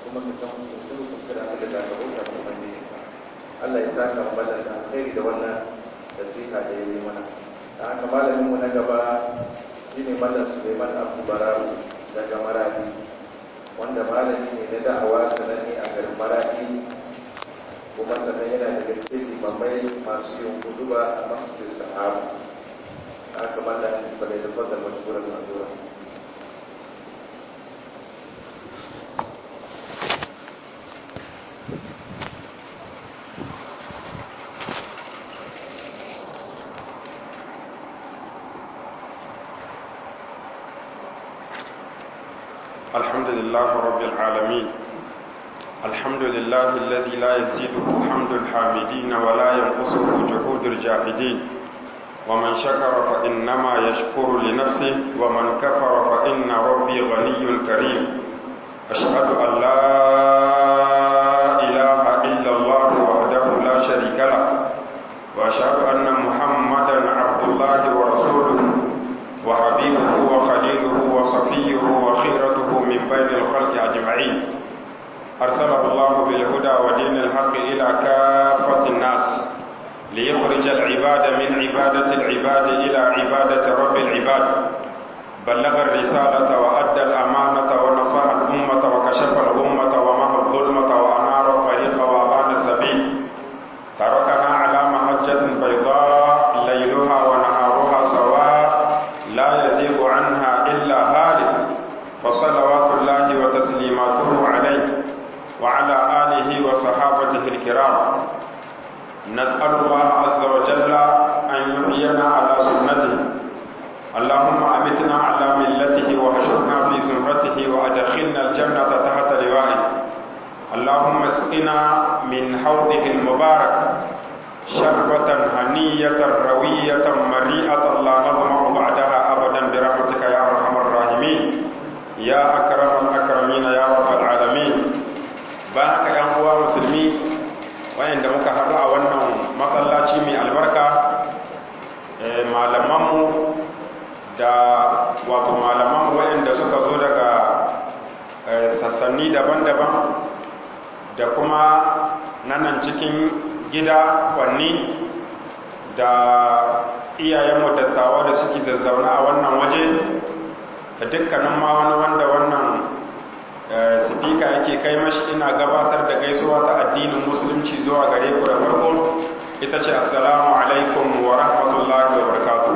kuma ka san mutum kun kira da daga bauta ta ubangiji Allah ya saka mu da alheri da wannan nasiha da ya yi mana da haka malamin mu na gaba shine mallam Suleiman Abdul Bararu daga Maradi wanda malami ne na da'awa sananne a garin Maradi kuma sannan yana daga cikin limamai masu yin guduba a masjidin sahaba haka mallam bane da fadar mashkuran mazura الحمد لله رب العالمين الحمد لله الذي لا يزيده حمد الحامدين ولا ينقصه جهود الجاهدين ومن شكر فإنما يشكر لنفسه ومن كفر فإن ربي غني كريم أشهد أن لا إله إلا الله وحده لا شريك له وأشهد أن محمدا عبد الله ورسوله وحبيبه وخليله وصفيه وخيرته من بين الخلق أجمعين أرسله الله بالهدى ودين الحق إلى كافة الناس ليخرج العباد من عبادة العباد إلى عبادة رب العباد بلغ الرسالة وأدى الأمانة ونصح الأمة وكشف الأمة ومحى الظلمة وأنار الطريق وأبان السبيل تركنا على محجة بيضاء ليلها ونهارها سواء لا يزيغ عنها إلا هالك فصلوات الله وتسليماته عليه وعلى آله وصحابته الكرام نسأل الله عز وجل أن يحيينا على سنته اللهم أمتنا على ملته وحشرنا في زمرته وأدخلنا الجنة تحت لوائه اللهم اسقنا من حوضه المبارك شربة هنية روية مريئة لا نظمأ بعدها أبدا برحمتك يا أرحم الراحمين يا أكرم الأكرمين يا رب العالمين بارك يا أخوة مسلمين وين دمك حرع ونم مسلاتي من البركة malamanmu da wato malamanmu waɗanda suka zo daga sassanni daban-daban da kuma nanan cikin gida kwanni da iyayenmu dattawa da suke zazzauna a wannan waje da dukkanin ma wani wanda wannan sifika yake kai mashi ina gabatar da gaisuwa ta addinin musulunci zuwa gare ku da farko ita ce assalamu alaikum wa rahmatullahi wa barakatuh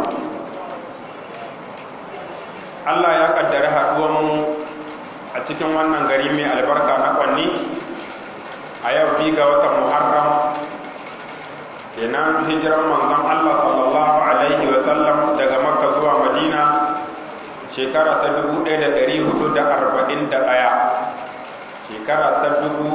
Allah ya kaddari haɗuwanmu a cikin wannan gari mai albarka na kwanni a yau bi ga watan muharram kenan hijiran manzon Allah sallallahu alaihi wa sallam daga makka zuwa madina shekara ta 1441 shekara ta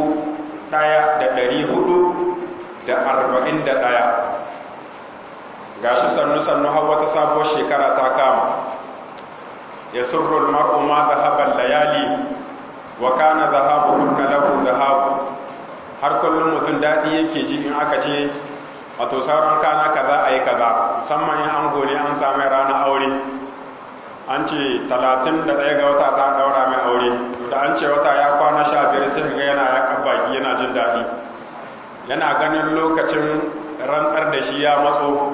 1441 gashi sannu sannu har wata sabuwar shekara ta kama ya surrul mar'u ma zahaban layali wa kana zahabuhunna lahu zahabu har kullum mutum daɗi yake ji in aka ce wato sauran kana kaza a yi kaza musamman in an gone an sami rana aure an ce talatin da ɗaya ga wata ta ɗaura mai aure da an ce wata ya kwana sha biyar sai ga yana ya baki yana jin daɗi yana ganin lokacin rantsar da shi ya matso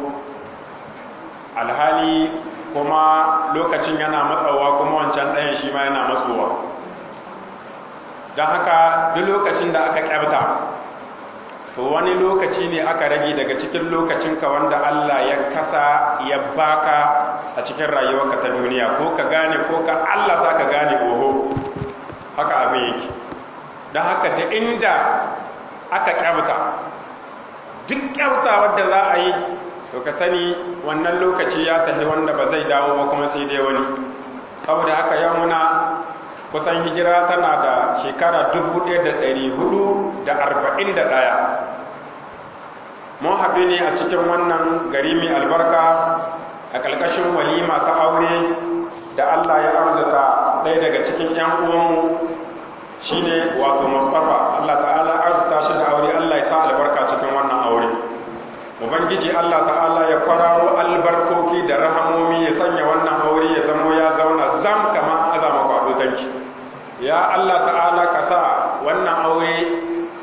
alhali kuma lokacin yana matsawa kuma wancan ɗayan shi ma yana matsowa don haka duk lokacin da aka kyabta to wani lokaci ne aka rage daga cikin lokacinka wanda Allah ya kasa ya baka a cikin rayuwarka ta duniya ko ka gane ko ka Allah sa ka gane oho haka abin yake don haka da inda aka kyauta duk kyauta wadda za a yi to ka sani wannan lokaci ya tafi wanda ba zai dawo ba kuma sai dai wani saboda haka yau muna kusan hijira tana da shekara 1441 mun haɗu ne a cikin wannan gari mai albarka a ƙarƙashin walima ta aure da Allah ya arzuta ɗaya daga cikin 'yan uwanmu shine wato Mustapha Allah ta'ala arzuta shi da aure Allah ya sa albarka cikin wannan aure ubangiji Allah ta'ala ya kwararo albarkoki da rahamomi ya sanya wannan aure ya zamo ya zauna zam kamar azama kwado tanki ya Allah ta'ala ka sa wannan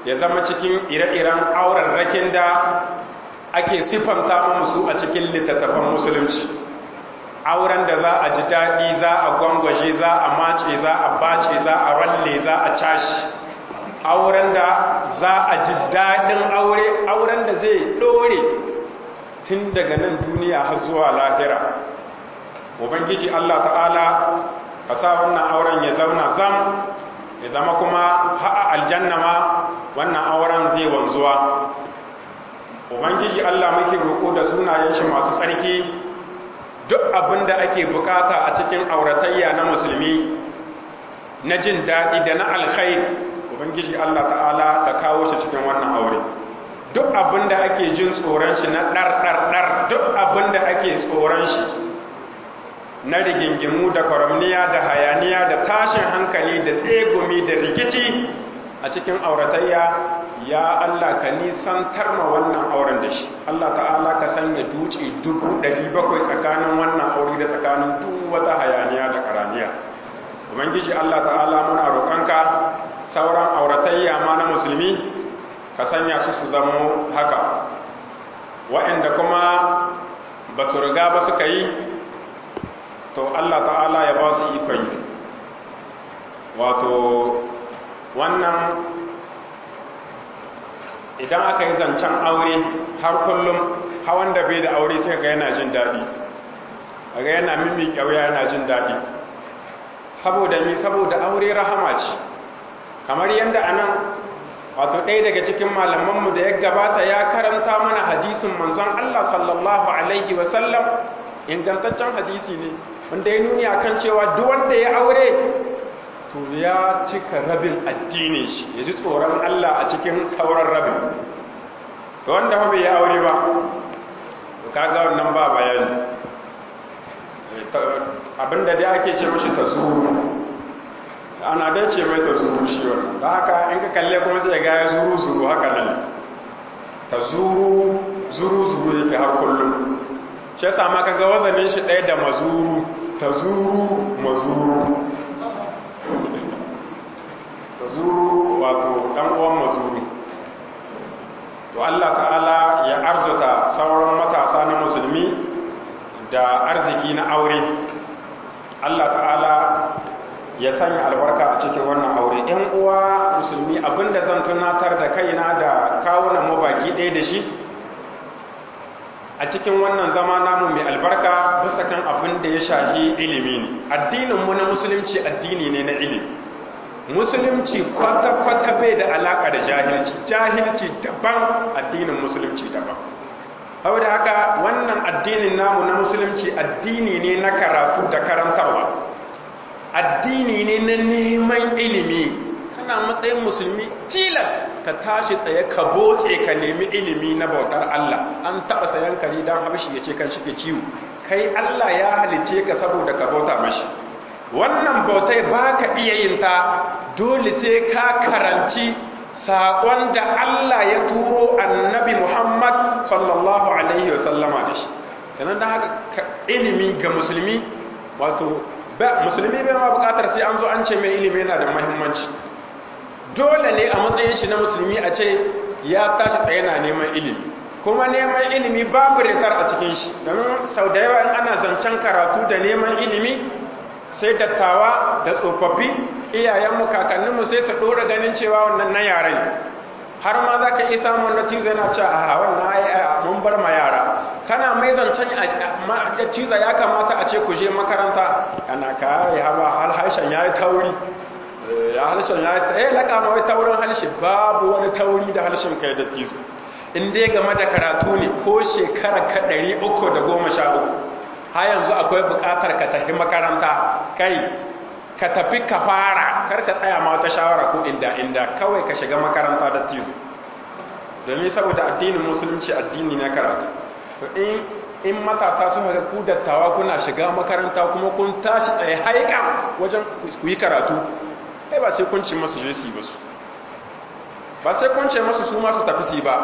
ya zama cikin ire-iren aurarrakin da ake siffanta musu a cikin littattafan musulunci auren da za a ji daɗi za a gwangwaje za a mace za a bace za a ralle za a cashi auren da za a ji daɗin aure auren da zai ɗore tun daga nan duniya har zuwa lahira ubangiji allah ta'ala ka sa wannan auren ya zauna zam ya zama kuma ha'a aljanna ma wannan auren zai wanzuwa ubangiji allah muke roƙo da sunayen shi masu tsarki duk abin da ake bukata a cikin auratayya na musulmi na jin daɗi da na alkhair ubangiji allah ta'ala ka kawo shi cikin wannan aure duk abin da ake jin tsoron shi na ɗar-ɗar-ɗar duk abin da ake tsoron shi na rigingimu da kwaramniya da hayaniya da tashin hankali da tsegumi da rikici a cikin auratayya ya Allah ka nisantar ma wannan auren da shi Allah ta'ala ka sanya duci dubu ɗari bakwai tsakanin wannan aure da tsakanin duk wata hayaniya da karaniya ubangiji Allah ta'ala muna roƙonka sauran auratayya ma na musulmi ka sanya su su zama haka waɗanda kuma ba su riga ba suka yi to Allah ta'ala ya ba su ikon yi wato wannan idan aka yi zancen aure har kullum hawan da bai da aure sai ga yana jin daɗi ga yana mimmi kyauya yana jin daɗi saboda mi saboda aure rahama ce kamar yadda anan wato ɗaya daga cikin malamanmu da ya gabata ya karanta mana hadisin manzon Allah sallallahu alaihi wasallam ingantaccen hadisi ne wanda ya nuni akan cewa duk wanda ya aure to ya cika rabin addinin shi ya ji tsoron Allah a cikin sauran rabin to wanda ba bai ya aure ba to kaga wannan ba bayani abinda dai ake ce mashi ta zuru ana dai ce mai ta zuru shi wannan da haka in ka kalle kuma sai ga ya zuru zuru haka nan ta zuru zuru zuru yake har kullum shi yasa ma kaga wazanin shi ɗaya da mazuru ta zuru mazuru ta zuru wato ɗan uwan mazuru to Allah ta'ala ya arzuta sauran matasa na musulmi da arziki na aure Allah ta'ala ya sanya albarka a cikin wannan aure ‘yan uwa musulmi abinda zan tunatar da kaina da kawunan mabaki ɗaya da shi a cikin wannan zama namu mai albarka bisa kan abin da ya shahi ilimi ne addininmu na musulunci addini ne na ilimi musulunci kwata-kwata bai da alaka da jahilci jahilci daban addinin musulunci daban hau da haka wannan addinin namu na musulunci addini ne na karatu da karantarwa addini ne na neman ilimi kana matsayin musulmi tilas ka tashi tsaye ka botse ka nemi ilimi na bautar Allah an taɓa sayan kare don harshe ya ce kan shi ke ciwo kai Allah ya halice ka saboda ka bauta mashi wannan bautai ba ka iya yin ta dole sai ka karanci saƙon da Allah ya turo annabi Muhammad sallallahu Alaihi wasallama da shi yanar da haka ilimi ga musulmi wato musulmi bai ma bukatar sai an zo an ce mai ilimi yana da mahimmanci dole ne a matsayin shi na musulmi a ce ya tashi tsaye na neman ilimi kuma neman ilimi babu retar a cikin shi domin sau da yawa in ana zancen karatu da neman ilimi sai dattawa da tsofaffi iyayenmu kakanninmu sai su ɗora ganin cewa wannan na yaren har ma za ka iya samun da cizo yana cewa a wannan mun bar ma yara kana mai zancen da cizo ya kamata a ce ku je makaranta yana ka yi haba hal harshen ya yi tauri ya harshen ya yi eh laka ma wai taurin harshe babu wani tauri da harshen kai da cizo in dai game da karatu ne ko shekara ka ɗari uku da goma sha uku ha yanzu akwai buƙatar ka tafi makaranta kai ka tafi ka fara kar ka tsaya ma wata shawara ko inda inda kawai ka shiga makaranta da tizo domin saboda addinin musulunci addini na karatu to in in matasa sun ga ku dattawa kuna shiga makaranta kuma kun tashi tsaye haika wajen ku yi karatu ai ba sai kun ci masu je su ba su ba sai kun ce masu su masu tafi su ba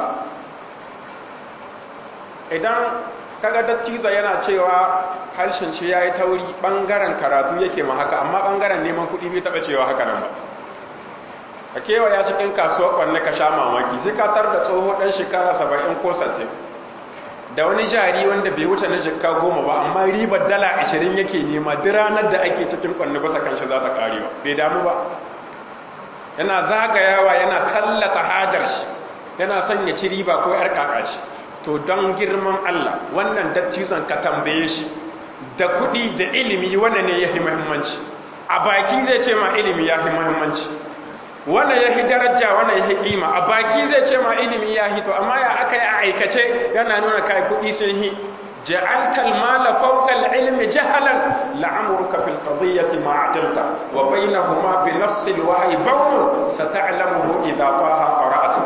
idan kaga dattiza yana cewa harshen shi ya yi tauri ɓangaren karatu yake ma haka amma ɓangaren neman kuɗi bai taɓa cewa haka nan ba ka kewaya cikin kasuwar kwanne ka sha mamaki sai ka tar da tsoho ɗan shekara saba'in ko sattin da wani jari wanda bai wuce na jikka goma ba amma ribar dala ashirin yake nema duk ranar da ake cikin kwanne basa kanshi za ta ƙare ba bai damu ba yana zagayawa yana tallata hajar shi yana son ya ci riba ko yar kakaci to don girman Allah wannan dattizon ka tambaye shi da kuɗi da ilimi wannan ne ya fi muhimmanci a baki zai ce ma ilimi ya fi muhimmanci wannan ya fi daraja wannan ya fi kima a baki zai ce ma ilimi ya fi to amma ya aka yi a aikace yana nuna kai kuɗi sun hi جعلت المال فوق العلم جهلا لعمرك في القضية ما عدلت وبينهما بنص الوحي بون ستعلمه إذا طه قرأته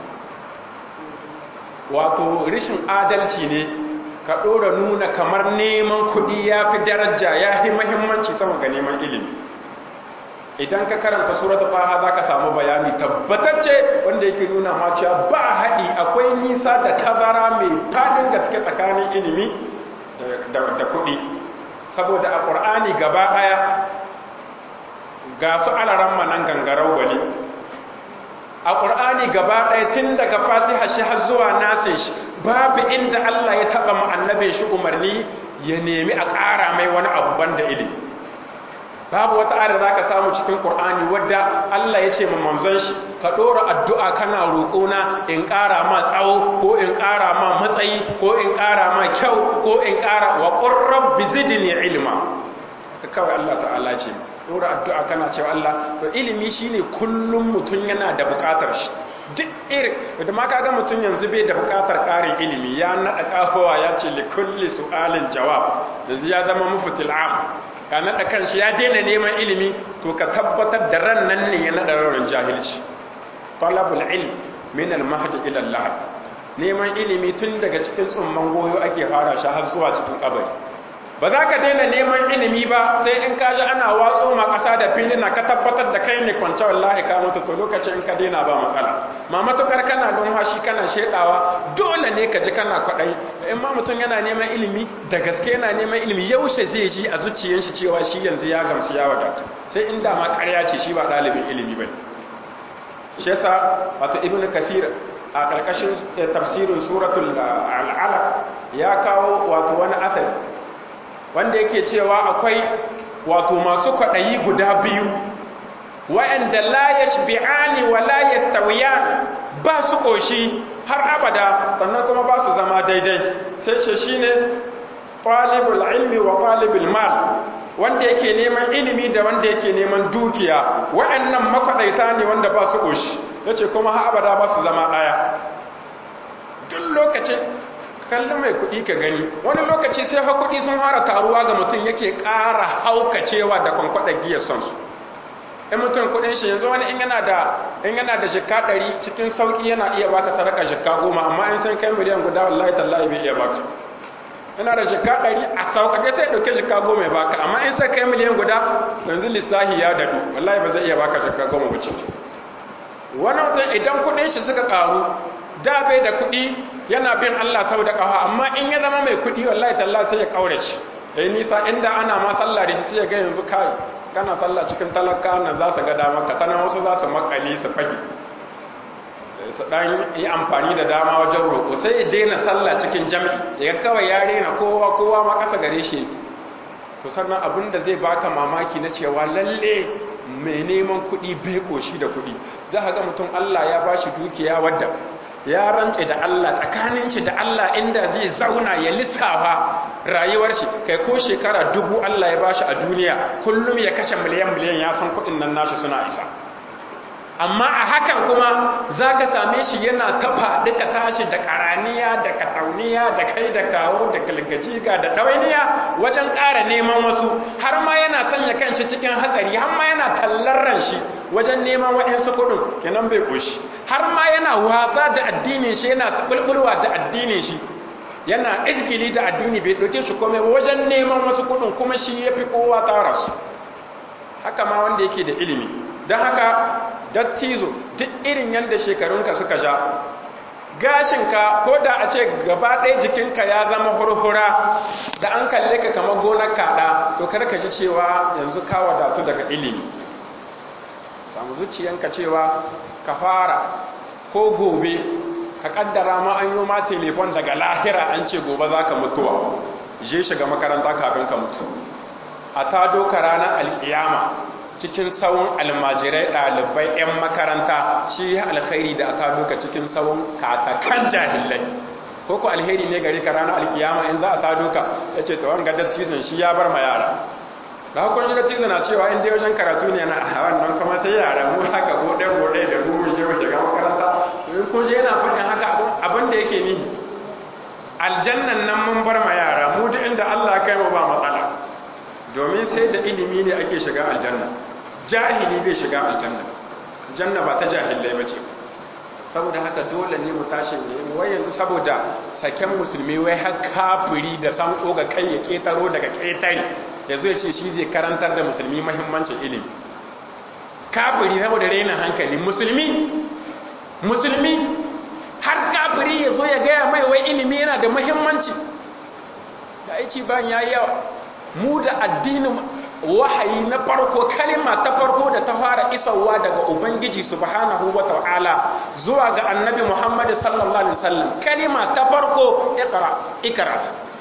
wato rishin adalci ne ka ɗora nuna kamar neman kuɗi ya fi daraja ya fi mahimmanci sama ga neman ilimi idan ka karanta suratul faha za ka samu bayani tabbatacce wanda yake nuna ma cewa ba haɗi akwai nisa da tazara mai faɗin gaske tsakanin ilimi da kuɗi saboda a ƙur'ani gaba ɗaya ga su alaran manan gangarau wali a ƙur'ani gaba ɗaya tun daga fatiha shi har zuwa nasin shi babu inda Allah ya taɓa annabin shi umarni ya nemi a ƙara mai wani abu banda ilimi babu wata ayar za ka samu cikin ƙur'ani wadda Allah ya ce manzon shi ka ɗora addu'a kana roƙona in ƙara ma tsawo ko in ƙara ma matsayi ko in ƙara ma kyau ko in ƙara wa ƙurrab bizidini ilma ka kawai Allah ta'ala ce ɗora addu'a kana cewa Allah to ilimi shine kullum mutum yana da buƙatar shi duk irin da ma kaga mutum yanzu bai da buƙatar ƙarin ilimi ya naɗa ƙahowa ya ce likulli su'alin jawab yanzu ya zama mufutil am ka naɗa kanshi ya daina neman ilimi to ka tabbatar da ran nan ne ya naɗa raunin jahilci talabul ilm min al-mahdi ila al neman ilimi tun daga cikin tsumman goyo ake fara shi har zuwa cikin kabari ba za ka daina neman ilimi ba sai in ka ji ana watso ma ƙasa da fili na ka tabbatar da kai ne kwance wallahi ka mutu to lokacin in ka daina ba matsala ma matukar kana numfashi kana shedawa dole ne ka ji kana kwaɗayi in ma mutum yana neman ilimi da gaske yana neman ilimi yaushe zai ji a zuciyar shi cewa shi yanzu ya gamsu ya wadatu sai in da ma ƙarya ce shi ba ɗalibin ilimi ba shi yasa wato ibnu kasir a ƙarƙashin tafsirin suratul al'alaq ya kawo wato wani asali wanda yake cewa akwai wato masu kwaɗayi guda biyu wa'anda la yashbi'ani wa la yastawiyan ba su ƙoshi har abada sannan kuma ba su zama daidai sai ce shine talibul ilmi wa talibul mal wanda yake neman ilimi da wanda yake neman dukiya wa'annan makwaɗaita ne wanda ba su ƙoshi yace kuma har abada ba su zama ɗaya duk lokacin kallon mai kuɗi ka gani wani lokaci sai ha kuɗi sun fara taruwa ga mutum yake ƙara haukacewa da kwankwaɗa giyar son su in mutum kuɗin shi yanzu wani in yana da in yana da jikka ɗari cikin sauƙi yana iya baka sadaka jikka goma amma in san kai miliyan guda wallahi tallahi bai iya baka yana da jikka ɗari a sauƙaƙe sai ɗauke jikka goma ya baka amma in sai kai miliyan guda yanzu lissahi ya dadu wallahi ba zai iya baka jikka goma ba ciki wani mutum idan kuɗin shi suka ƙaru da bai da kuɗi yana bin Allah sau da ƙafa amma in ya zama mai kuɗi wallahi talla sai ya ƙaurace yayi nisa inda ana ma sallah da shi sai ya ga yanzu kai kana sallah cikin talaka nan za su ga dama ka tana wasu za su makale su fage su dan yi amfani da dama wajen roƙo sai ya daina sallah cikin jami'i ya kawai ya rena kowa kowa ma ƙasa gare shi yake to sannan abin da zai baka mamaki na cewa lalle mai neman kuɗi bai ƙoshi da kuɗi za ka ga mutum Allah ya ba shi dukiya wadda ya rantse da Allah tsakanin shi da Allah inda zai zauna ya lissafa rayuwar shi kai ko shekara dubu Allah ya bashi a duniya kullum ya kashe miliyan miliyan ya san kuɗin nan nashi suna isa amma a hakan kuma za ka same shi yana tafa duka tashi da karaniya da katauniya da kai da kawo da galgajiga da ɗawainiya wajen ƙara neman wasu har ma yana sanya kanshi cikin hatsari har ma yana tallarran shi wajen neman waɗansu kuɗin kenan bai ƙoshi har ma yana wasa da addinin shi yana sabulbulwa da addinin shi yana izgili da addini bai ɗauke shi komai wajen neman wasu kuɗin kuma shi ya fi kowa tara su haka ma wanda yake da ilimi don haka dattizo duk irin yadda shekarunka suka sha gashinka ko da a ce gaba ɗaya jikinka ya zama hurhura da an kalle ka kamar gonar kaɗa to karka shi cewa yanzu ka wadatu daga ilimi samu zuciyanka cewa ka fara ko gobe ka kaddara ma an yi ma telefon daga lahira an ce gobe za ka mutuwa je shiga makaranta kafin ka mutu a ta doka ranar alkiyama cikin tsawon almajirai ɗalibai 'yan makaranta shi alkhairi da a ta doka cikin tsawon katakan jahilai ko ku alheri ne gari ka ranar alkiyama in za a ta doka ya ce ta wanga dattizan shi ya bar ma yara da hukun shi dattizan na cewa inda wajen karatu ne na a wannan kuma sai yara mu haka gode-gode da rumun je mu shiga makaranta in kun je yana faɗin haka abin da yake ni aljannan nan mun bar ma yara mu duk inda Allah kai mu ba matsala domin sai da ilimi ne ake shiga aljanna jahili bai shiga aljanna janna ba ta jahilai bace saboda haka dole ne mu tashi ne wai yanzu saboda saken musulmi wai har kafiri da san ga kai ya ketaro daga ketare yazo ya ce shi zai karantar da musulmi muhimmancin ilimi kafiri saboda rainin hankali musulmi musulmi har kafiri ya zo ya gaya mai wai ilimi yana da muhimmanci da aici ban yayi yawa mu da addinin wahayi na farko kalima ta farko da ta fara isarwa daga ubangiji subhanahu wata'ala zuwa ga annabi muhammad sallallahu alaihi wasallam kalima ta farko iqra ikra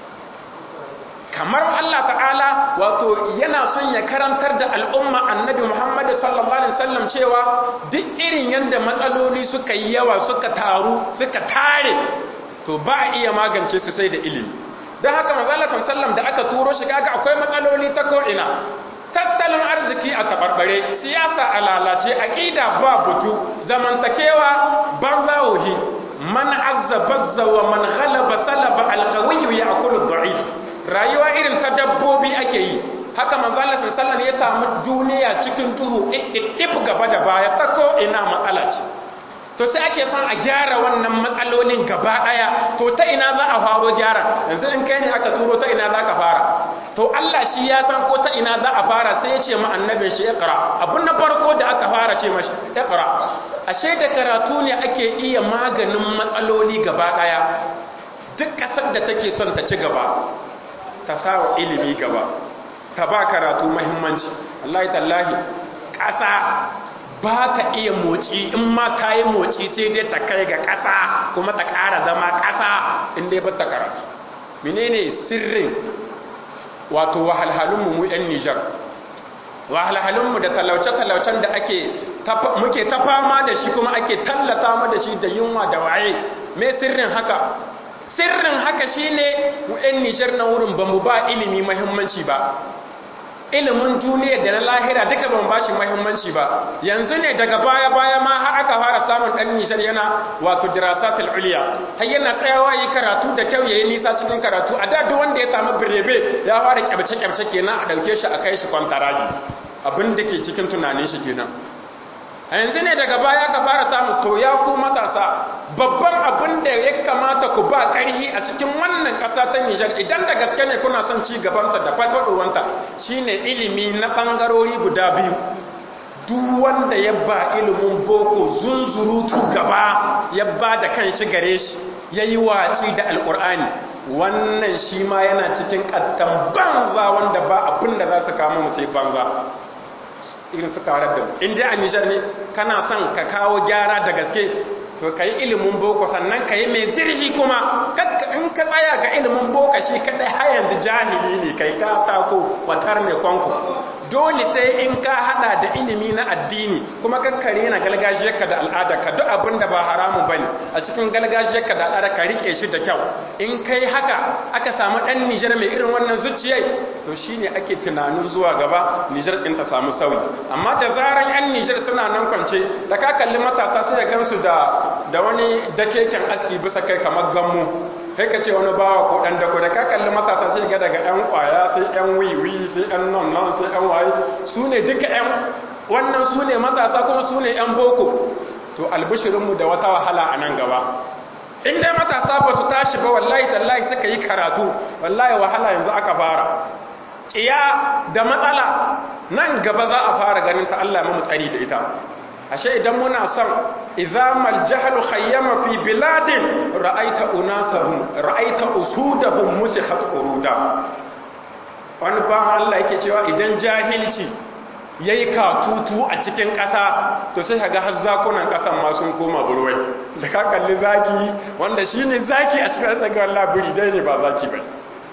kamar Allah ta'ala wato yana son ya karantar da al'umma annabi Muhammad sallallahu alaihi wasallam cewa duk irin yanda matsaloli suka yi yawa suka taru suka tare to ba a iya magance su sai da ilimi don haka manzala sallallahu da aka turo shi kaga akwai matsaloli ta ko'ina tattalin arziki a tabarbare siyasa a lalace aqida ba butu zamantakewa barzawohi man azza bazza wa man ghalaba salaba alqawiyyu ya'kulu ad-da'if rayuwa irin ta dabbobi ake yi haka manzala sallallahu ya samu duniya cikin duhu ɗiɗɗif gaba da baya ta ko ina matsala ce to sai ake son a gyara wannan matsalolin gaba ɗaya to ta ina za a faro gyara yanzu in kai ne aka turo ta ina za ka fara to Allah shi ya san ko ta ina za a fara sai ya ce ma annabin shi iqra abun na farko da aka fara ce mashi iqra ashe da karatu ne ake iya maganin matsaloli gaba ɗaya duk ƙasar da take son ta ci gaba ta sawa ilimi gaba ta ba karatu mahimmanci Allah tallahi ƙasa ba ta iya motsi in ma ta yi motsi sai dai ta kai ga ƙasa kuma ta ƙara zama ƙasa inda ya ta karatu menene sirrin wato wahalhalunmu mu 'yan nijar wahalhalunmu da talauce-talaucen da ake muke ta fama da shi kuma ake tallata mu da shi da yunwa da waye me sirrin haka sirrin haka shine mu 'yan nijar na wurin ba mu ba ilimi mahimmanci ba ilimin duniya da na lahira duka ban bashi muhimmanci ba yanzu ne daga baya baya ma har aka fara samun dan nishar yana wato dirasatul uliya har yana tsayawa yi karatu da kyau yayi nisa cikin karatu a da duk wanda ya samu birebe ya fara kyabce kyabce kenan a dauke shi a kai shi kwantaraji abin da ke cikin tunanin shi kenan a yanzu ne daga baya ka fara samu to ya ku matasa babban abin da ya kamata ku ba ƙarhi a cikin wannan ƙasa ta Nijar idan da gaske ne kuna son ci gabanta da farfaɗowanta shine ilimi na ɓangarori guda biyu duk wanda ya ba ilimin boko zunzurutu gaba ya ba da kan shi gare shi ya yi watsi da alƙur'ani wannan shi ma yana cikin ƙattan banza wanda ba abin da za su kama mu sai banza irin su karar da in dai a nijar ne kana son ka kawo gyara da gaske to ka yi ilimin boko sannan ka yi mai zirhi kuma in ka tsaya ga ilimin boko shi kadai har yanzu jahili ne kai ka tako watar mai kwanku dole sai in ka hada da ilimi na addini kuma kakkare na galgajiyarka da al'ada ka duk abin da ba haramu bane a cikin galgajiyarka da al'ada ka rike shi da kyau in kai haka aka samu dan Nijar mai irin wannan zuciyai to shine ake tunanin zuwa gaba Nijar din ta samu sauyi amma da zaran yan Nijar suna nan kwance da ka kalli matasa sai ya gansu da da wani dakeken aski bisa kai kamar gammu kai ka ce wani bawa ko dan dako da ka kalli matasa sai ga daga yan kwaya sai yan wiwi sai yan non non sai yan waye su ne duka yan wannan su ne matasa kuma su ne yan boko to albishirinmu da wata wahala a nan gaba in dai matasa ba su tashi ba wallahi tallahi suka yi karatu wallahi wahala yanzu aka fara tsiya da matsala nan gaba za a fara ganin ta Allah mu tsari da ita ashe idan muna son izamal jahlu khayyama fi biladin ra'aita unasahum ra'aita usudahum musikhat uruda wani ba Allah yake cewa idan jahilci ya yi katutu a cikin ƙasa to sai ka ga har zakunan ƙasan ma sun koma burwai da ka kalli zaki wanda shi ne zaki a cikin tsakiyar labiri dai ne ba zaki bai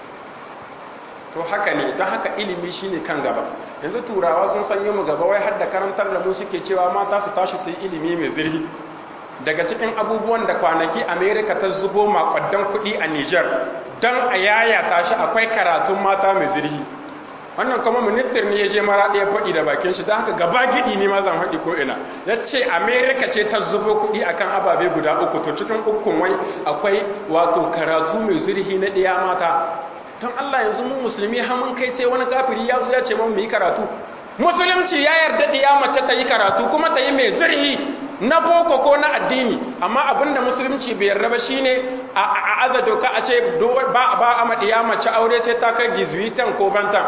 to haka ne don haka ilimi shi ne kan gaba yanzu turawa sun sanyi mu gaba wai har da karantar da mu suke cewa mata su tashi sai ilimi mai zirhi daga cikin abubuwan da kwanaki amerika ta zubo makwaddan kuɗi a niger don a yayata shi akwai karatun mata mai zirhi wannan kuma minister ne ya je mara ɗaya faɗi da bakin shi don haka gaba gidi ne ma zan haɗi ko ina ya ce amerika ce ta zubo kuɗi akan ababe guda uku to cikin ukun wai akwai wato karatu mai zirhi na ɗaya mata don allah yanzu mu musulmi hamun kai sai wani kafiri ya zo ya ce mu yi karatu musulunci ya yarda ɗaya mace ta yi karatu kuma ta yi mai zirhi na boko ko na addini amma abinda musulunci bai yarda ba shine a aza doka a ce ba ba a maɗiya mace aure sai ta kai gizwitan ko bantan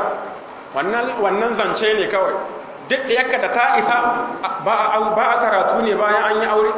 wannan zance ne kawai duk da yaka da ta isa ba a karatu ne bayan an yi aure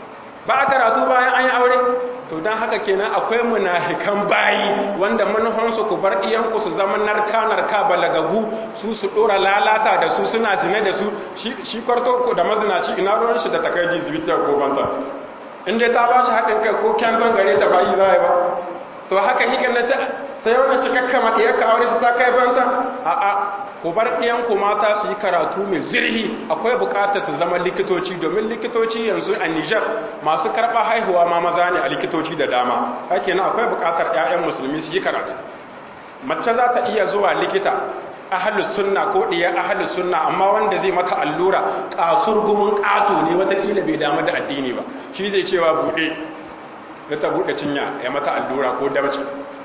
ba a karatu bayan an yi aure to don haka kenan akwai munafikan bayi wanda manufansu ku bar iyanku su zama narka-narka balagagu su su dora lalata da su suna zine da su shi kwarto ku da mazinaci ina ruwan shi da takai jizbitar ko banta inda ta ba shi haɗin kai ko kyan gare ta bayi za ba to haka hikin na sai wani cikakka maɗiyar ka aure su ta kai banta a a ku bar ɗiyanku mata su yi karatu mai zirhi akwai buƙatar su zama likitoci domin likitoci yanzu a Nijar masu karɓa haihuwa ma maza ne a likitoci da dama hake na akwai buƙatar 'ya'yan musulmi su yi karatu mace za ta iya zuwa likita ahalus sunna ko ɗiyar ahalus sunna amma wanda zai mata allura ƙasur gumin ƙato ne watakila bai damu da addini ba shi zai cewa buɗe ya ta buɗe cinya ya mata allura ko damce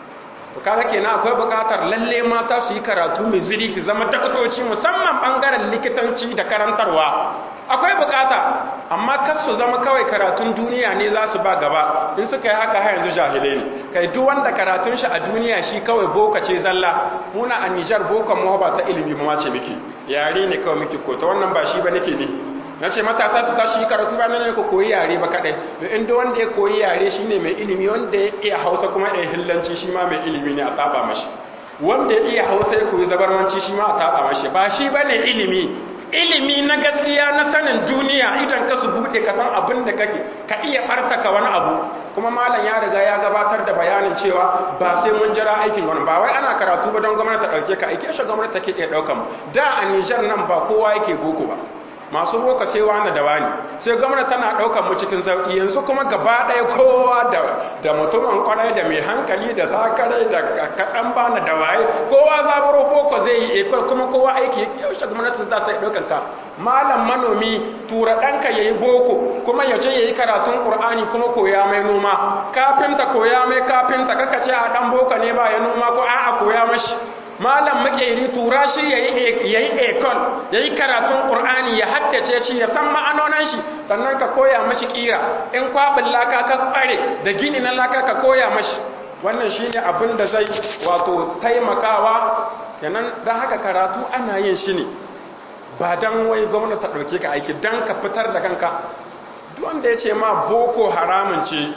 to kaga kenan akwai bukatar lalle mata su yi karatu mai ziri su zama dakatoci musamman bangaren likitanci da karantarwa akwai bukata amma kas su zama kawai karatun duniya ne za su ba gaba in suka yi haka har yanzu jahilai ne kai duk wanda karatun shi a duniya shi kawai boka ce zalla muna a Nijar bokan mu ba ta ilimi ba ce miki yare ne kawai miki ko ta wannan ba shi ba nake ne na ce matasa su tashi karatu ba ne ku koyi yare ba kadai da inda wanda ya koyi yare shine mai ilimi wanda ya iya hausa kuma ya hillanci shi ma mai ilimi ne a taba mashi wanda ya iya hausa ya koyi zabarmanci shi ma a taba mashi ba shi bane ilimi ilimi na gaskiya na sanin duniya idan ka su bude ka san abin da kake ka iya bartaka wani abu kuma malam ya riga ya gabatar da bayanin cewa ba sai mun jira aikin wani ba wai ana karatu ba don gwamnati ta dauke ka aike shi gwamnati take iya daukan da a Niger nan ba kowa yake boko ba masu boka sai wani da wani sai gwamnati tana ɗaukar mu cikin sauƙi yanzu kuma gaba ɗaya kowa da mutumin kwarai da mai hankali da sakarai da kaɗan bana da waye kowa zaburo boko zai yi ekol kuma kowa aiki yake yaushe gwamnati za ta yi ɗaukar ka malam manomi tura ɗanka ya yi boko kuma ya je ya yi karatun ƙur'ani kuma koya mai noma kafinta koya mai kafinta kaka ce a ɗan boka ne ba ya noma ko a'a koya mashi malam makeri tura shi ya yi ekol ya yi karatun ƙur'ani ya haddace shi ya san ma'anonan shi sannan ka koya mashi ƙira in kwaɓin laka ka ƙware da gini na laka ka koya mashi wannan shi ne abin da zai wato taimakawa kenan don haka karatu ana yin shi ne ba don wai gwamnati ta ɗauke ka aiki don ka fitar da kanka wanda ya ce ma boko haramun ce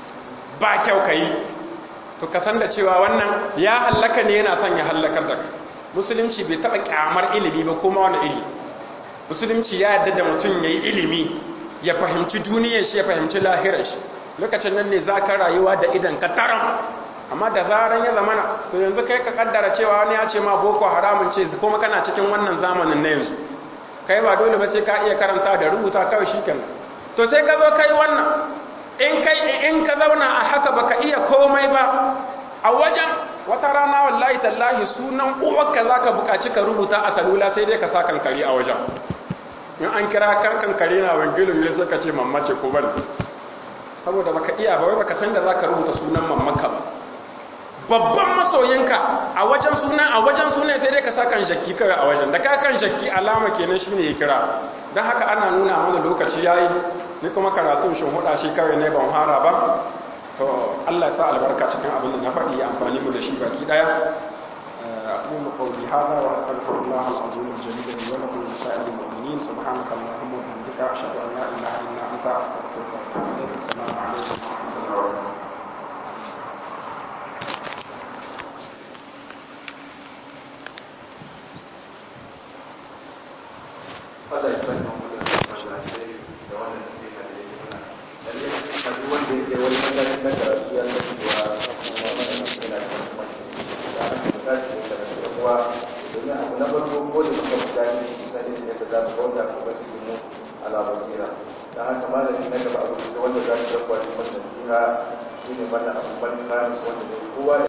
ba kyau ka yi to ka san da cewa wannan ya hallaka ne yana son ya hallakar da ka musulunci bai taba kyamar ilimi ba kuma wani ilimi musulunci ya yadda da mutum ya yi ilimi ya fahimci duniyar shi ya fahimci lahirar shi lokacin nan ne za ka rayuwa da idan ka taron amma da zaran ya zamana to yanzu kai ka kaddara cewa wani ya ce ma boko haramun ce kuma kana cikin wannan zamanin na yanzu kai ba dole ba sai ka iya karanta da rubuta kawai shi kenan to sai ka zo kai wannan in kai in ka zauna a haka baka iya komai ba a wajen wata rana wallahi tallahi sunan uwarka zaka buƙaci ka rubuta a salula sai dai ka sa kankari a wajen in an kira kan kankari na wangilin ne suka ce mammace ko bane saboda baka iya ba wai baka san da zaka rubuta sunan mammaka ba babban masoyinka a wajen sunan a wajen sunan sai dai ka sa kan shakki kawai a wajen da ka kan shakki alama kenan shine ya kira dan haka ana nuna mana lokaci yayi ni kuma karatun shin huda shi kawai ne ban fara ba to Allah ya sa albarka cikin abin da na faɗi ya amfani mu da shi baki daya أقول قولي هذا وأستغفر الله العظيم الجليل لي ولكم ولسائر المؤمنين سبحانك اللهم وبحمدك أشهد أن لا إله إلا أنت أستغفرك وأتوب إليك السلام عليكم ورحمة الله وبركاته zai kai wani mataki na karatu ya san cewa wannan yana da muhimmanci da haka mu tashi da karatu da kuwa domin abu na farko ko da muka mutane kusan irin yadda za mu bauta ko ba cikin mu ala basira da haka malami na gaba abu da wanda za su rabuwa da masa nasiha shine wannan abu ban kanu wanda kowa